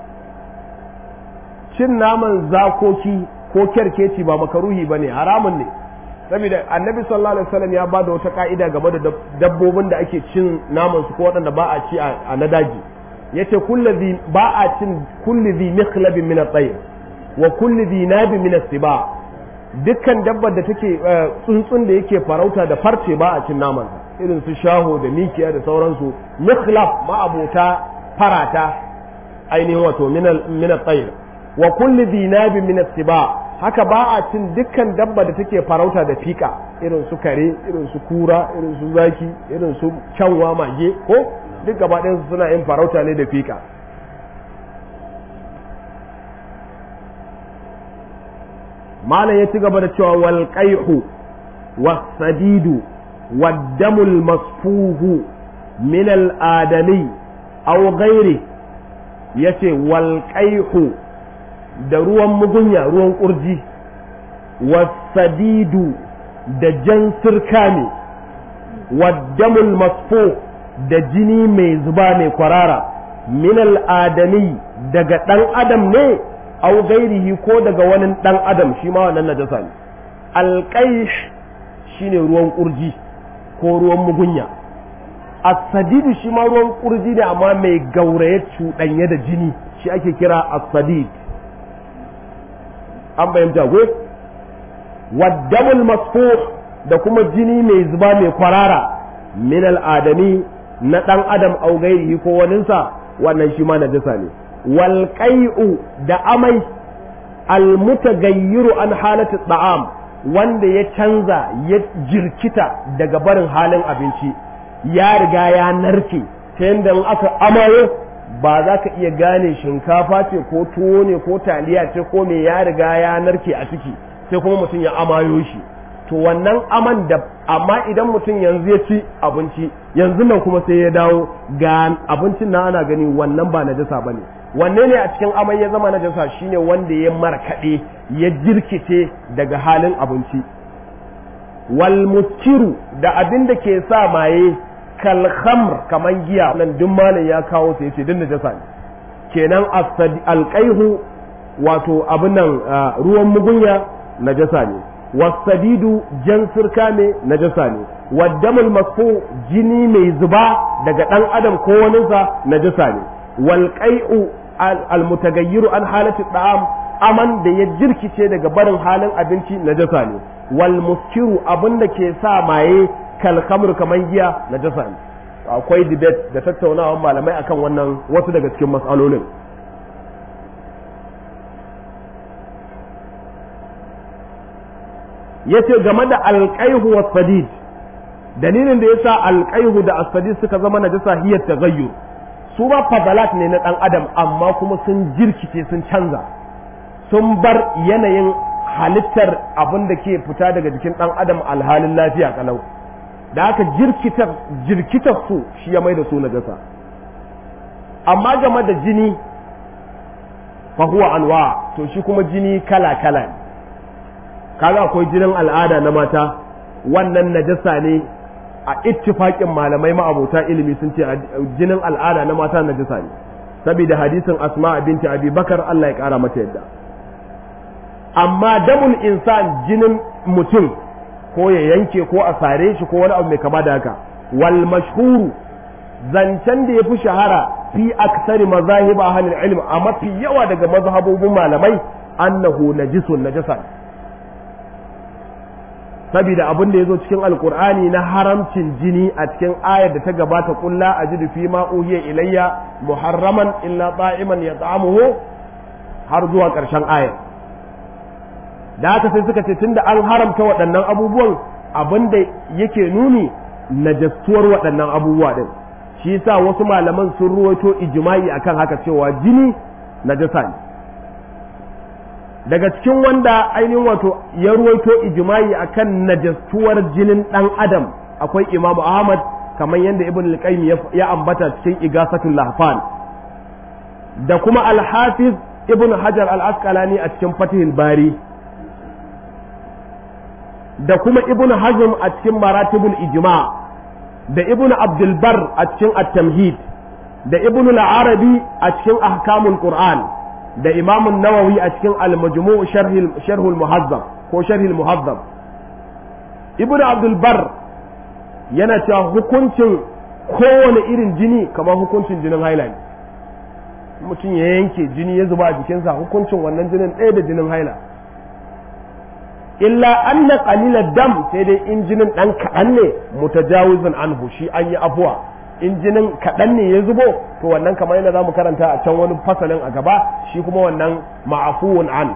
cin naman zakoki ko kyarkeci ba makaruhi ba ne haramun ne saboda annabi sallallahu alaihi wasallam ya ba da wata ka'ida game da dabbobin da ake cin naman su ko waɗanda ba a ci a na daji yace kulli ba a cin kulli zi mikhlabin min at-tayr wa kulli zi nabin min as-siba dukkan dabbar da take tsuntsun da yake farauta da farce ba a cin naman irin su shaho da mikiya da sauransu mikhlab ma abota farata ainihin wato min at-tayr wa kulli zi nabin min as-siba haka ba a cin dukkan dabba da take farauta da fika irin su kare irin su kura irin su zaki irin su kyanwa mage ko duk gaba ɗayansu suna yin farauta ne da fika malam ya ci gaba da cewa wal qaihu was-sadidu wad-damul masfuhu min al-adami aw ghairi yace wal qaihu da ruwan mugunya ruwan kurji was-sadidu da jan sirka ne wad-damul masfuhu da jini mai zuba mai kwarara min al'adami daga ɗan adam ne au gairihi ko daga wani ɗan adam shi ma wannan najasa ne alƙaish shine ruwan ƙurji ko ruwan mugunya as-sadidu shi ma ruwan ƙurji ne amma mai gauraye cuɗanye da jini shi ake kira as-sadid an fahimta ko waddamul masfuh da kuma jini mai zuba mai kwarara min al'adami na ɗan adam au gairihi ko waninsa wannan shi ma najasa ne wal qai'u da amai al mutagayyiru an halati ta'am wanda ya canza ya jirkita daga barin halin abinci ya riga ya narke ta yadda in aka amayo ba za ka iya gane shinkafa ce ko tuwo ne ko taliya ce ko me ya riga ya narke a ciki sai kuma mutum ya amayo shi to wannan aman da amma idan mutum yanzu ya ci abinci yanzu nan kuma sai ya dawo ga abincin na ana gani wannan ba najasa bane wanne ne a cikin amai ya zama najasa shine wanda ya markaɗe ya jirkice daga halin abinci wal muskiru da abin da ke sa maye kal khamr kaman giya nan duk malam ya kawo sai yace din najasa ne kenan alqaihu wato abin nan ruwan mugunya najasa ne wasadidu jan sirka ne najasa ne waddamul masfu jini mai zuba daga ɗan adam ko waninsa najasa ne wal qai'u al mutagayyiru an halati da'am aman da ya jirkice daga barin halin abinci najasa ne wal muskiru abinda ke sa maye kal khamr kaman giya najasa ne akwai debate da tattaunawa malamai akan wannan wasu daga cikin mas'alolin yace game da alqaihu was sadid dalilin da yasa alqaihu da as-sadid suka zama najasa hiyar taghayyur su ba fadalat ne na dan adam amma kuma sun jirkice sun canza sun bar yanayin halittar abin da ke fita daga jikin dan adam alhalin lafiya kalau da haka jirkitar jirkitar su shi ya mai da su najasa amma game da jini fa huwa anwa to shi kuma jini kala kala ne kaga akwai jinin al'ada na mata wannan najasa ne a ittifaƙin malamai ma'abota ilimi sun ce jinin al'ada na mata najasa ne saboda hadisin asma binti abi bakar Allah ya ƙara mata yadda amma damul insan jinin mutum ko ya yanke ko a sare shi ko wani abu mai kama da haka wal mashhuru zancen da ya fi shahara fi aksari mazahib ahlul ilm a mafi yawa daga mazhabobin malamai annahu najisun najasa saboda abin da ya zo cikin alkur'ani na haramcin jini a cikin ayar da ta gabata kulla a ji fi ma uhiya ilayya muharraman illa ta'iman ya ta'amuhu har zuwa ƙarshen ayar da haka sai suka ce tunda an haramta waɗannan abubuwan abin da yake nuni najastuwar waɗannan abubuwa ɗin shi yasa wasu malaman sun ruwaito ijma'i akan haka cewa jini najasa ne daga cikin wanda ainihin wato ya ruwaito ijma'i akan najastuwar jinin ɗan adam akwai imamu ahmad kamar yadda ibn al ya ambata cikin igasatul lahfan da kuma al-hafiz ibn hajar al-asqalani a cikin fatihul bari da kuma ibn hazm a cikin maratibul ijma da ibn abdul bar a cikin at-tamhid da ibn al-arabi a cikin ahkamul qur'an da imamun nawawi a cikin al-majmu' sharhul muhazzab ko sharhul muhazzab ibnu abdul bar yana cewa hukuncin kowane irin jini kamar hukuncin jinin haila ne mutum ya yanke jini ya zuba a jikinsa hukuncin wannan jinin ɗaya da jinin haila illa anna qalilad dam sai dai in jinin dan kaɗan ne mutajawizun anhu shi an yi afuwa in jinin kaɗan ne ya zubo to wannan kamar yadda za mu karanta a can wani fasalin a gaba shi kuma wannan ma'afuwun an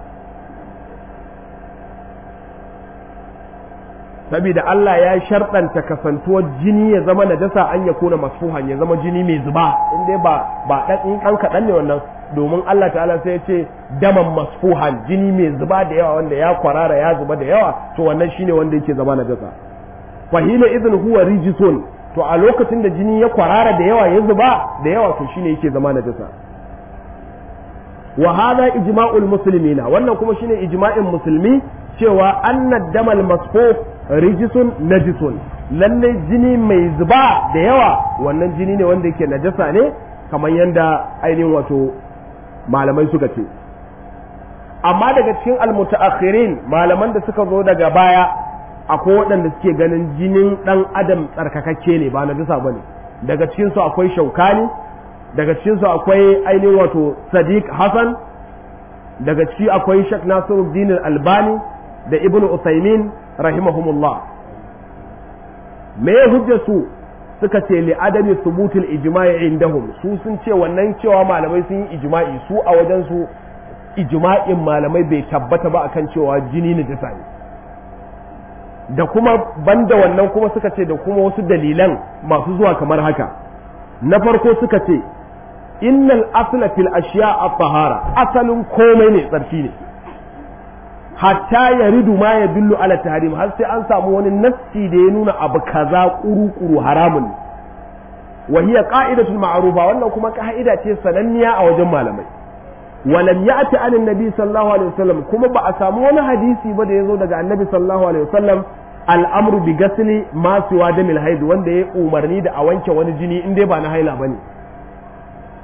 saboda Allah ya sharɗanta kasantuwar jini ya zama najasa an ya kuna masfuhan ya zama jini mai zuba in dai ba ba dan ɗan kaɗan ne wannan domin Allah ta'ala sai ya ce daman masfuhan jini mai zuba da yawa wanda ya kwarara ya zuba da yawa to wannan shine wanda yake zama najasa fahila idin huwa rijisun to a lokacin da jini ya kwarara da yawa ya zuba da yawa to shine yake zama najasa wa hadha ijma'ul muslimina wannan kuma shine ijma'in musulmi cewa anna damal masfuh rijisun najisun lalle jini mai zuba da yawa wannan jini ne wanda yake najasa ne kamar yadda ainihin wato malamai suka ce amma daga cikin almutaakhirin malaman da suka zo daga baya akwai waɗanda suke ganin jinin ɗan adam tsarkakakke ne ba na bisa ba ne daga cikinsu akwai shaukani daga cikinsu akwai ainihin wato sadiq hassan daga ciki akwai shak nasiruddin albani da ibnu usaimin rahimahumullah me ya hujja su suka ce li adami thubutul ijma'i indahum su sun ce wannan cewa malamai sun yi ijma'i su a wajen su ijma'in malamai bai tabbata ba akan cewa jini ne jasa ne da kuma banda wannan kuma suka ce da kuma wasu dalilan masu zuwa kamar haka na farko suka ce innal asla fil ashiya at-tahara asalin komai ne tsarki ne hatta ya ridu ma ya billu ala tahrim har sai an samu wani nassi da ya nuna abu kaza kuru-kuru haramun wa hiya qa'idatul ma'rufa wannan kuma ka'ida ce sananniya a wajen malamai walam ya'ti an annabi sallallahu alaihi wasallam kuma ba a samu wani hadisi ba da yazo daga annabi sallallahu alaihi wasallam al'amru bi gasli ma siwa damil haid wanda ya umarni da a wanke wani jini in dai ba na haila bane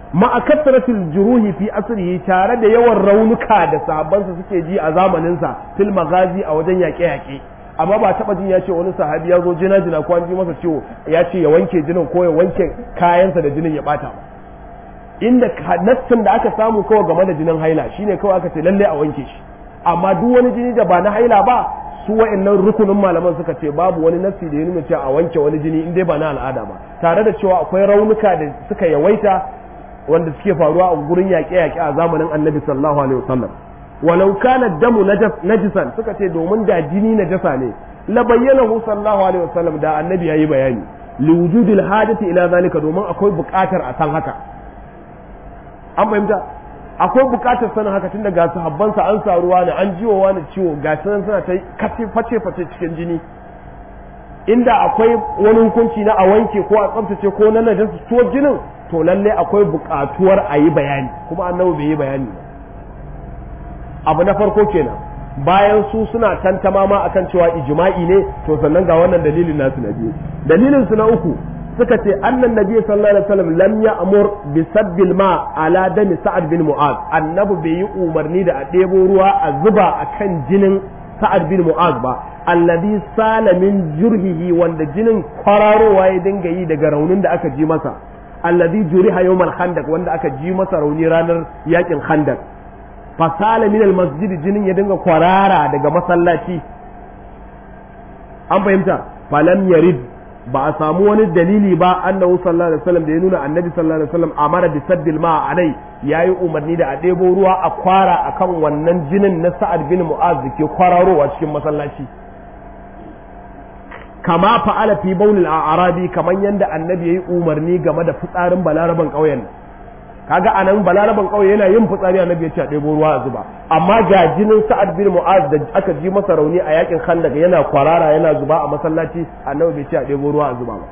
ma'a kasratil juruhi fi asrihi tare da yawan raunuka da sahabbansa suke ji a zamaninsa fil magazi a wajen yaƙe-yaƙe amma ba taba jin ya ce wani sahabi ya zo jina jina ko an ji masa ciwo ya ce ya wanke jinin ko ya wanke kayansa da jinin ya bata ba inda nassin da aka samu kawai game da jinin haila shine kawai aka ce lalle a wanke shi amma duk wani jini da ba na haila ba su wa'annan rukunin malaman suka ce babu wani nassi da ya nuna cewa a wanke wani jini in dai ba na al'ada ba tare da cewa akwai raunuka da suka yawaita wanda suke faruwa a gurin yaƙe-yaƙe a zamanin annabi sallallahu alaihi wasallam walau kana damu najisan suka ce domin da jini najasa ne la bayyanahu sallallahu alaihi wasallam da annabi yayi bayani li wujudil hajati ila zalika domin akwai buƙatar a san haka an fahimta akwai buƙatar sanin haka tun daga sahabbansa an sa ruwa ne an jiwa wani ciwo ga sanan suna ta kace face face cikin jini inda akwai wani hukunci na a wanke ko a tsaftace ko na najasa to jinin to lalle akwai buƙatuwar a yi bayani kuma annabi bai yi bayani ba abu na farko kenan bayan su suna tantama ma akan cewa ijma'i ne to sannan ga wannan dalilin nasu na biyu dalilin su na uku suka ce annan nabi sallallahu alaihi wasallam lam ya'mur bi sabbil ma ala dami sa'ad bin mu'az annabi bai yi umarni da a ɗebo ruwa a zuba akan jinin sa'ad bin mu'az ba alladhi sala min jurhihi wanda jinin kwararowa ya dinga yi daga raunin da aka ji masa alladhi juriha yawmal khandaq wanda aka ji masa rauni ranar yakin khandaq fasala min almasjid jinin ya dinga kwarara daga masallaci an fahimta falam yarid ba a samu wani dalili ba annahu sallallahu alaihi wasallam da ya nuna annabi sallallahu alaihi wasallam amara bi saddil ma alai yayi umarni da a ɗebo ruwa a kwara akan wannan jinin na sa'ad bin mu'az da ke kwararowa cikin masallaci kama fa'ala fi baulil a'rabi kaman yanda annabi yayi umarni game da fitsarin balaraban ƙauyen kaga anan balaraban kauye yana yin fitsari annabi ya ce a ɗebo ruwa a zuba amma ga jinin sa'ad bin mu'az da aka ji masa rauni a yakin khandak yana kwarara yana zuba a masallaci annabi bai ce a ɗebo ruwa a zuba ba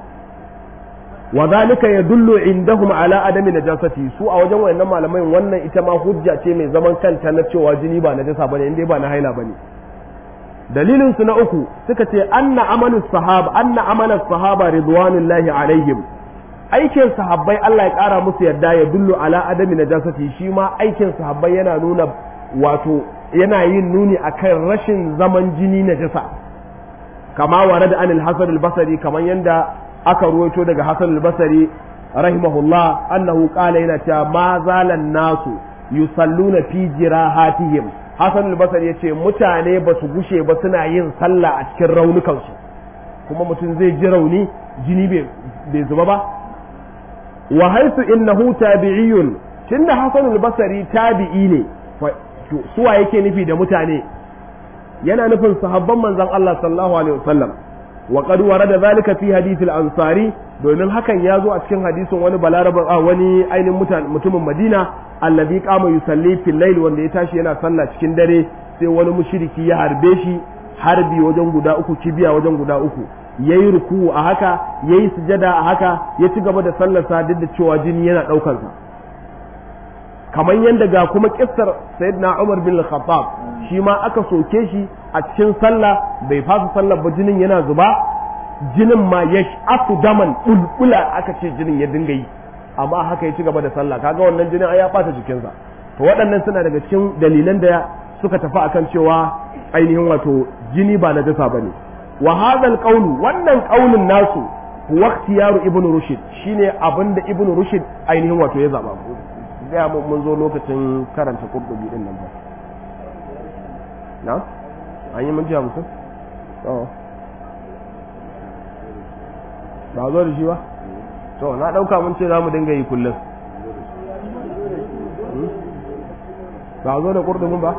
wa zalika yadullu indahum ala adami najasati su a wajen wayannan malamai wannan ita ma hujja ce mai zaman kanta na cewa jini ba najasa bane inda ba na haila bane dalilin su na uku suka ce anna amalu sahaba anna amala sahaba ridwanullahi alaihim aikin sahabbai Allah ya ƙara musu yadda ya dullu ala adami najasati shi ma aikin sahabbai yana nuna wato yana yin nuni akan rashin zaman jini najasa kama ware da anil hasan al-basri kaman yanda aka ruwaito daga hasan al-basri rahimahullah annahu qala yana cewa ma zalan nasu yusalluna fi jirahatihim hasan al-basri yace mutane ba su gushe ba suna yin sallah a cikin raunukansu kuma mutum zai ji rauni jini bai zuba ba wa haisu innahu tabi'iyun tunda Hasan al-Basri tabi'i ne suwa yake nufi da mutane yana nufin sahabban manzon Allah sallallahu alaihi wasallam wa qad warada zalika fi hadith al-ansari domin hakan ya zo a cikin hadisin wani balarabin a wani ainihin mutumin Madina allazi qama yusalli fil layl wanda ya tashi yana sallah cikin dare sai wani mushriki ya harbe shi harbi wajen guda uku kibiya wajen guda uku ya yi ruku'u a haka ya yi sujada a haka ya ci gaba da sallarsa duk da cewa jini yana ɗaukarsa kamar yadda ga kuma kissar sayyidina Umar bin Khattab shi ma aka soke shi a cikin sallah bai fasa sallar ba jinin yana zuba jinin ma ya asu daman bulbula aka ce jinin ya dinga yi amma haka ya ci gaba da sallah kaga wannan jinin ai ya bata jikinsa to waɗannan suna daga cikin dalilan da suka tafi akan cewa ainihin wato jini ba najasa bane wa hadha alqawlu wannan qaulin nasu huwa ikhtiyaru ibnu rushd shine abinda ibnu rushd ainihin wato ya zaba ga mun zo lokacin karanta qurtubi din nan ba na an yi minti hamsin to ba zo da shi ba to na dauka mun ce za mu dinga yi kullum ba zo da qurtubin ba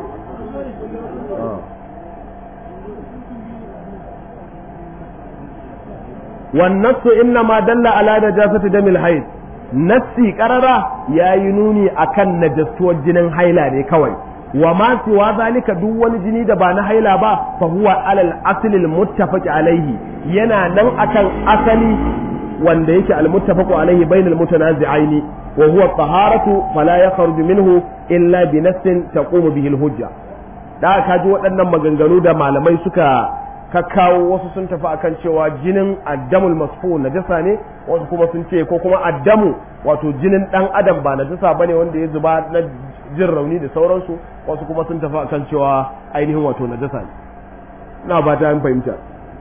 والنص إنما دل على نجاسة دم الحيض nassi karara ya yi nuni akan najastuwar jinin haila ne kawai wa ma siwa zalika duk wani jini da ba na haila ba fa huwa alal aslil muttafaqi alaihi yana nan akan asali wanda yake al muttafaqu alaihi bainal mutanazi'aini wa huwa taharatu fala yakhruju minhu illa bi nassin taqumu bihi al hujja da ka ji waɗannan maganganu da malamai suka ka kawo wasu sun tafi akan cewa jinin addamul masfu najasa ne wasu kuma sun ce ko kuma addamu wato jinin dan adam ba najasa bane wanda ya zuba na jin rauni da sauransu wasu kuma sun tafi akan cewa ainihin wato najasa ne na ba ta fahimta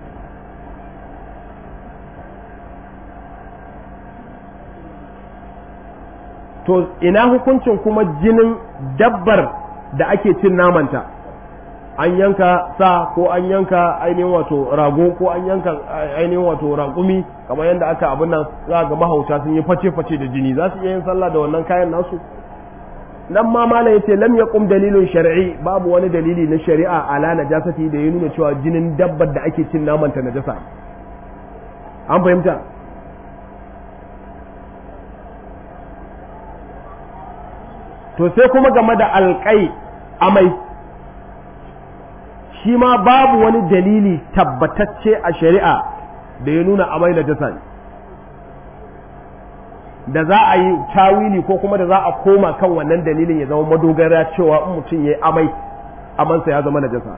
to ina hukuncin kuma jinin dabbar da ake cin namanta an yanka sa ko an yanka ainihin wato rago ko an yanka ainihin wato raƙumi kamar yadda aka abin nan za ga mahauta sun yi face-face da jini za su iya yin sallah da wannan kayan nasu nan ma mala yace lam yaqum dalilun shar'i babu wani dalili na shari'a ala najasati da ya nuna cewa jinin dabbar da ake cin namanta najasa an fahimta to sai kuma game da alƙai amai shi ma babu wani dalili tabbatacce a shari'a da ya nuna amai da jasa da za a yi tawili ko kuma da za a koma kan wannan dalilin ya zama madogara cewa in mutum ya yi amai amansa ya zama najasa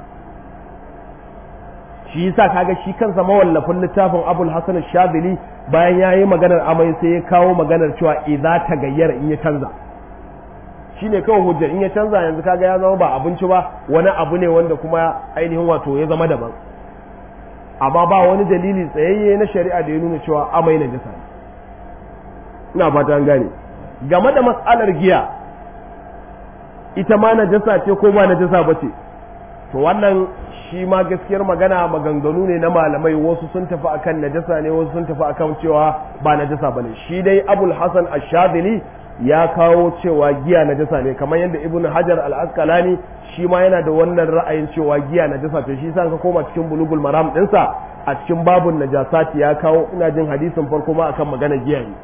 shi yasa kaga shi kansa mawallafin littafin abul hasan shadili bayan ya yi maganar amai sai ya kawo maganar cewa idza ta gayyara in ya canza shi ne kawai hujjar in ya canza yanzu kaga ya zama ba abinci ba wani abu ne wanda kuma ainihin wato ya zama daban amma ba wani dalili tsayayye na shari'a da ya nuna cewa amai na jasa ina fata an gane game da matsalar giya ita ma na jasa ce ko ba na jasa ba ce to wannan shi ma gaskiyar magana maganganu ne na malamai wasu sun tafi akan najasa ne wasu sun tafi akan cewa ba najasa bane shi dai abul hasan ash-shadili ya kawo cewa giya najasa ne kamar yadda ibnu hajar al-asqalani shi ma yana da wannan ra'ayin cewa giya najasa ce shi sa ka koma cikin bulugul maram dinsa a cikin babun najasati ya kawo ina jin hadisin farko ma akan magana giya ne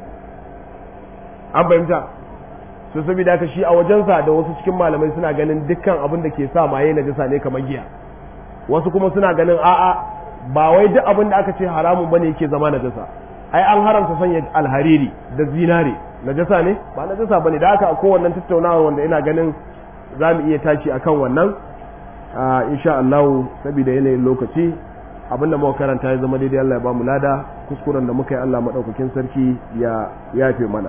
an fahimta su saboda haka shi a wajensa da wasu cikin malamai suna ganin dukkan abin da ke sa maye najasa ne kamar giya wasu kuma suna ganin a'a ba wai duk abin da aka ce haramun bane yake zama najasa ai an haramta sanya alhariri da zinare najasa ne ba najasa bane da haka a kowannen tattaunawa wanda ina ganin za mu iya tashi akan wannan insha Allah saboda yanayin lokaci abin da muka karanta ya zama daidai Allah ya ba mu lada kuskuren da muka yi Allah madaukakin sarki ya yafe mana